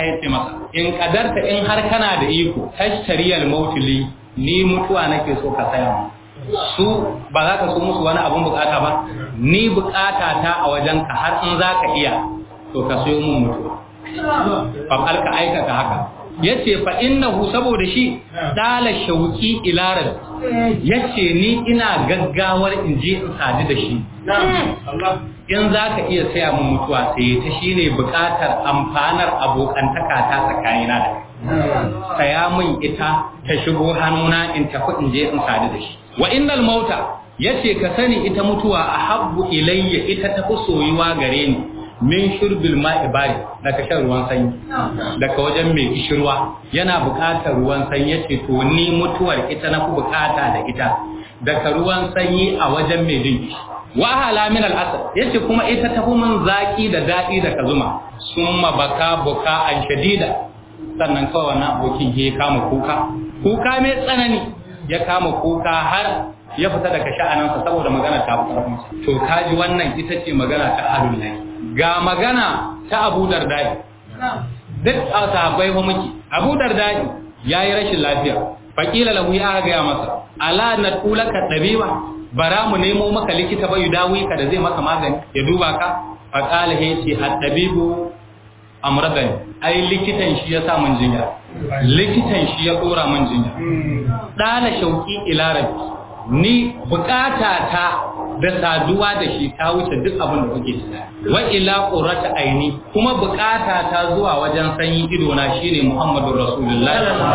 ya ce masa in kadarta in har kana da iko tashtariyal mautili ni mutuwa nake so ka saya mu su ba za ka so musu wani abun bukata ba ni bukata ta a wajen ka har in za ka iya to ka sayo mun mutuwa fa ka aikata haka yace fa innahu saboda shi dala shauki ila rabbi yace ni ina gaggawar in je in sadu da shi in za ka iya saya mun mutuwa sai ta shine bukatar amfanar abokantaka ta tsakanina da kai saya mun ita ta shigo hannuna in tafi in je in sadu da shi wa innal mauta yace ka sani ita mutuwa ahabbu ilayya ita tafi soyuwa gare ni min shurbil ma'i bari daga shan ruwan sanyi daga wajen mai kishirwa yana buƙatar ruwan sanyi yace to ni mutuwar ita na fi buƙata da ita daga ruwan sanyi a wajen mai jin wa hala min al asad yace kuma ita tafi min zaki da dadi da kazuma summa baka buka an shadida sannan kawai wannan abokin ya kama kuka kuka mai tsanani ya kama kuka har ya fita daga sha'anansa saboda magana ta fi to kaji wannan ita ce magana ta ahlul lahi ga magana ta Abu Dardai duk a sahabbai fa muke Abu Dardai yayi rashin lafiya fakila lahu ya ga masa ala natulaka tabiba bara mu nemo maka likita ba yudawi ka da zai maka magani ya duba ka faqala he ce at-tabibu amradani ai likitan shi ya sa mun jinya likitan shi ya dora mun jinya dala shauki ila rabbi ni bukata ta da saduwa da shi ta wuce duk abin da kuke tunani wa ila qurrata aini kuma bukata ta zuwa wajen sanyi ido na shine Muhammadur Rasulullah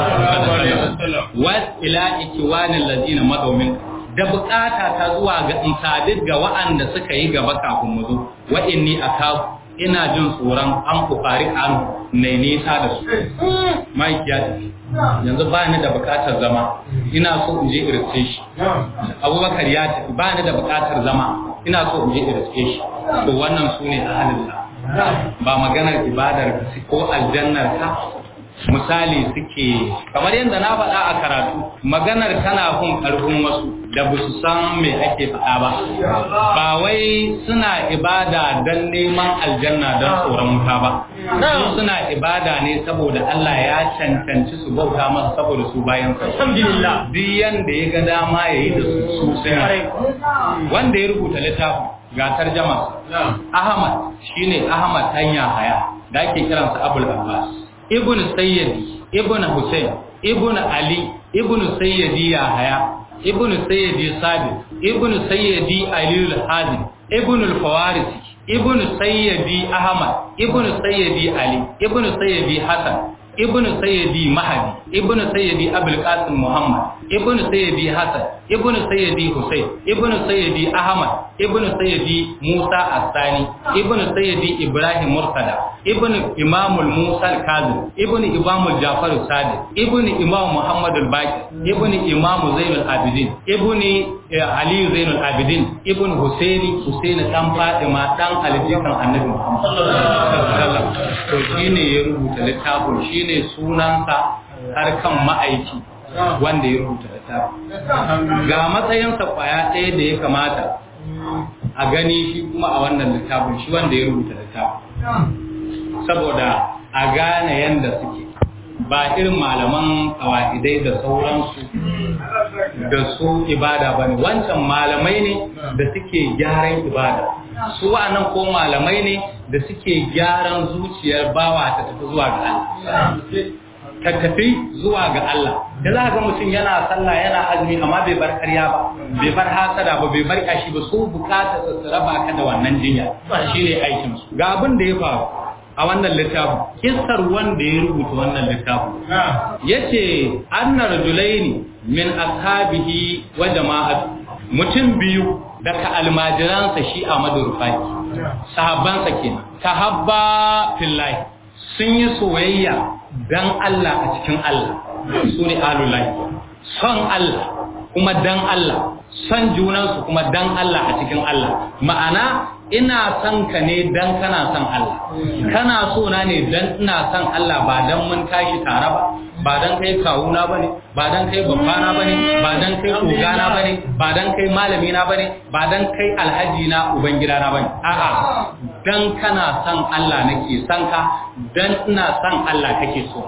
wa ila ikiwanil ladina madawmin da bukata ta zuwa ga in sadid ga wa'anda suka yi gaba kafin mu zo wa inni akafu ina jin tsoron an kufari an na nisa da su mike ya tafi yanzu ba ni da bukatar zama ina so in je irce shi abubakar ya tafi ba ni da bukatar zama ina so in je irce shi to wannan su ne ahalillah ba maganar ibadar ka ko aljannar ka misali suke kamar yadda na faɗa a karatu maganar tana kun ƙarfin wasu da ba su san me ake faɗa ba ba wai suna ibada don neman aljanna don tsoron wuta ba su suna ibada ne saboda Allah ya cancanci su bauta masa saboda su bayan sa alhamdulillah duk yanda ya ga dama ya yi da su su sai wanda ya rubuta littafin ga tarjama Ahmad shine Ahmad Tanya Haya da ake kiransa Abul Abbas ibn sayyidi ibn Hussein ibn Ali ibn sayyidi Yahaya ibn sayyidi Sabit ibn sayyidi Ali al-Hadim ibn al-Fawarisi ibn sayyidi Ahmad ibn sayyidi Ali ibn sayyidi Hassan ibn sayyidi Mahdi ibn sayyidi Abul Qasim Muhammad ibn sayyidi Hassan ibn sayyidi Hussein ibn sayyidi Ahmad ibn sayyidi Musa As-Sani ibn sayyidi Ibrahim Murtada ibn Imam Musa Al-Kazim ibn Imam Jafar Sadiq ibn Imam Muhammad Al-Baqir ibn Imam Zain Al-Abidin ibn Ali Zain Al-Abidin ibn Husaini Husaini dan Fatima dan Alijikan Annabi Muhammad sallallahu alaihi wasallam to shine ya rubuta littafin shine sunansa har kan ma'aiki wanda ya rubuta littafin ga matsayinsa kwaya ɗaya da ya kamata a gani shi kuma a wannan littafin shi wanda ya rubuta littafin saboda a gane yadda suke ba irin malaman kawa'idai da sauransu da su ibada ba ne wancan malamai ne da suke gyaran ibada su wa'annan ko malamai ne da suke gyaran zuciyar bawa ta tafi zuwa ga Allah ta tafi zuwa ga Allah da za ga mutum yana sallah yana azumi amma bai bar karya ba bai bar hasada ba bai bar kashi ba su bukata su raba ka da wannan jinya shine aikin su ga abin da ya faru a wannan littafin kissar wanda ya rubuta wannan littafin yace anna rajulaini min ashabihi wa jama'atu mutum biyu daga almajiransa shi a madurfai sahabbansa kenan tahabba fillahi sun yi soyayya dan Allah a cikin Allah su ne alulahi son Allah kuma dan Allah son junansu kuma dan Allah a cikin Allah ma'ana ina son ka ne dan kana son Allah kana so na ne dan ina son Allah ba dan mun tashi tare ba ba dan kai kawuna bane ba dan kai babbana bane ba dan kai kogana bane ba dan kai malami na bane ba dan kai alhaji na ubangida na bane a'a dan kana san Allah nake san ka dan ina san Allah kake so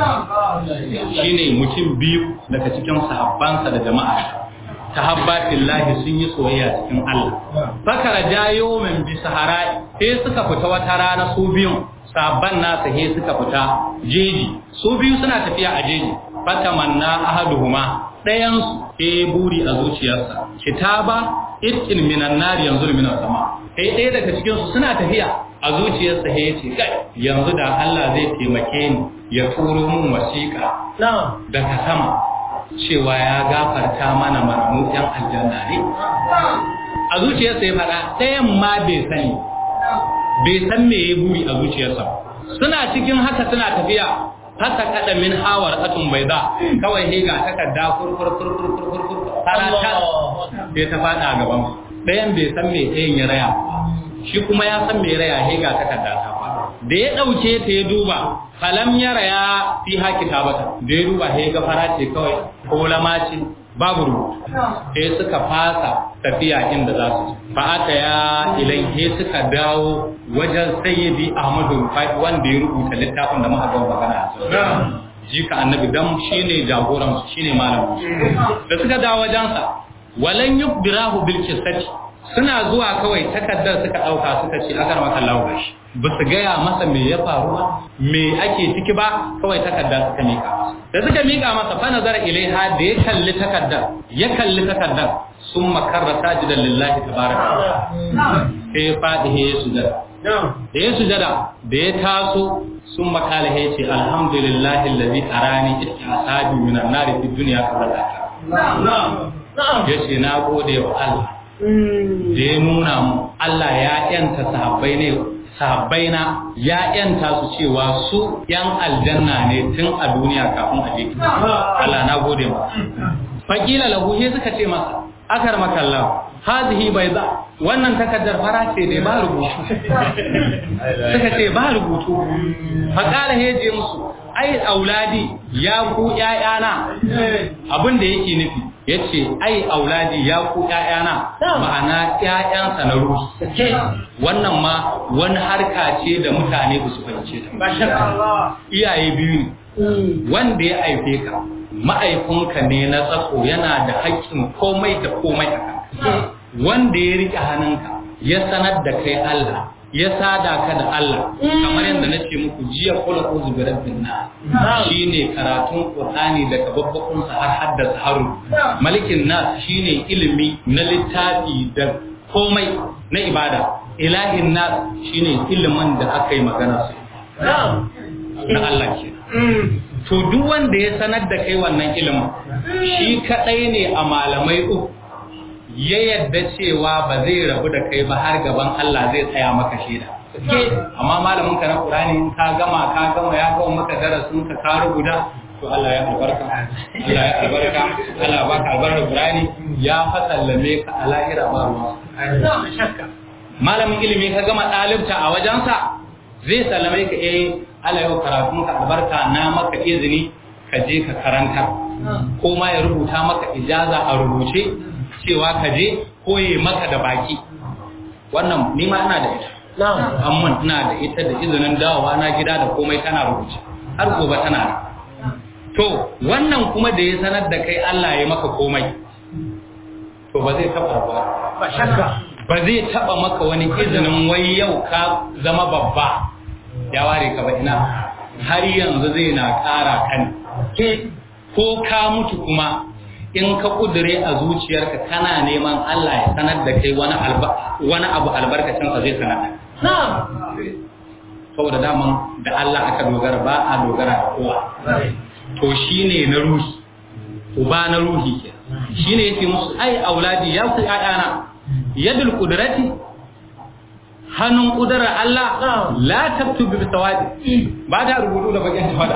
shine mutum biyu daga cikin sahabbansa da jama'a tahabbatillahi sun yi soyayya cikin Allah fakara jayo min bi sahara sai suka fita wata rana su biyun sabban nasa he suka fita jeji su biyu suna tafiya a jeji fatamanna ahaduhuma ɗayan su he buri a zuciyarsa kitaba itkin minan nari yanzu minan sama sai ɗaya daga cikin su suna tafiya a zuciyarsa he yace kai yanzu da Allah zai taimake ni ya turo mun wasiƙa daga sama cewa ya gafarta mana maramu yan aljanna ne a zuciyarsa ya faɗa ɗayan ma bai sani bai san me ya buri a zuciyarsa suna cikin haka suna tafiya haka kada min hawar atun bai za kawai he ga takarda kurkurkurkurkurkur sarata sai ta faɗa a gaban ɗayan bai san me ɗayan ya raya shi kuma ya san me raya he ga takarda ta faɗa da ya ɗauke ta ya duba falam ya raya fi haki tabata da ya duba he ga fara ce kawai ko lama ce babu rubutu sai suka fasa tafiya inda za su fa aka ya ilai he suka dawo wajen sayyidi ahmadu rufai wanda ya rubuta littafin da muka ga magana jika annabi dan shine jagoran su shine malamin da suka dawo wajensa walan yukbirahu bil qissati suna zuwa kawai takaddar suka dauka suka ce agar maka lawo gashi ba su gaya masa me ya faru ba me ake ciki ba kawai takarda suka mika masa da suka mika masa fa nazara ilaiha da ya kalli takaddar ya kalli takaddar sun makarra sajidan lillahi tabaraka sai ya fadi ya sujada da ya sujada da ya taso sun makala ya ce alhamdulillahi allazi arani istihasabi minan nari fi dunya qabla al ya ce na gode wa Allah da ya nuna mu Allah ya yanta sahabbai ne sahabbai na ya yanta su cewa su yan aljanna ne tun a duniya kafin a je Allah na gode ma fakila lahu he suka ce masa akar makalla hadhihi bayda wannan takaddar fara ce ne ba rubutu suka ce ba rubutu faqala he je musu ai auladi ya ku ƴaƴana abin da yake nufi yace ai auladi ya ku ƴaƴana ma'ana ƴaƴansa na ruhi wannan ma wani harka ce da mutane ba su fahimce ta iyaye biyu ne wanda ya aife ka ma'aifinka ne na tsatso yana da haƙƙin komai da komai a kanka wanda ya riƙe hannunka ya sanar da kai Allah ya sada ka da Allah kamar yadda na ce muku jiya kula ko zubirar binna shine karatun Qur'ani daga babbakun sa har haddasa haru malikin nas shine ilimi na littafi da komai na ibada ilahin nas shine ilimin da aka yi magana su na Allah ke to duk wanda ya sanar da kai wannan ilimin shi kadai ne a malamai uku ya yadda cewa ba zai rabu da kai ba har gaban Allah zai tsaya maka shaida amma malamin ka na Qur'ani ka gama ka gama ya gama maka darasin ka ka rubuta to Allah ya albarka Allah ya albarka Allah baka albarka Qur'ani ya fasallame ka a lahira ba ruwa malamin ilimi ka gama dalibta a wajensa zai sallame ka eh Allah yau karatun ka albarka na maka izini ka je ka karanta ko ma ya rubuta maka ijaza a rubuce cewa ka je koye maka da baki wannan ni ma ina da ita amma ina da ita da izinin dawowa na gida da komai tana rubuce har gobe tana da to wannan kuma da ya sanar da kai Allah ya maka komai to ba zai taba ba ba shakka ba zai taba maka wani izinin wai yau ka zama babba ya ware ka ba ina har yanzu zai na ƙara kan ko ka mutu kuma in ka kudure a zuciyarka kana neman Allah ya sanar da kai wani wani abu albarkacin sa zai sanar saboda daman da Allah aka dogara ba a dogara da kowa to shine na ruhi uba na ruhi ke shine yake musu ai auladi ya ku ayana yadul qudrati hannun kudurar Allah la tabtu bi sawadi ba da rubutu da bakin tawada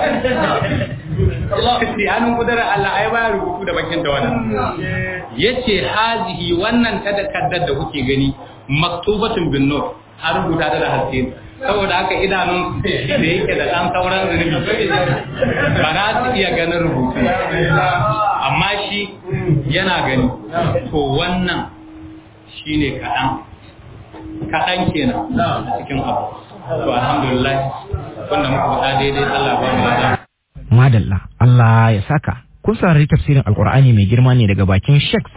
sai hannun kudurar Allah ai ba rubutu da bakin tawada yace hazihi wannan ta da kaddar da kuke gani maktubatun bin nur har rubuta da haske saboda haka idanun da yake da ɗan sauran zunubi ba na su iya ganin rubutu amma shi yana gani to wannan shine kaɗan kaɗan kenan a cikin abu to alhamdulillah wanda muka faɗa daidai Allah ba mu da madalla Allah ya saka kun saurari tafsirin alkur'ani mai girma ne daga bakin Sheikh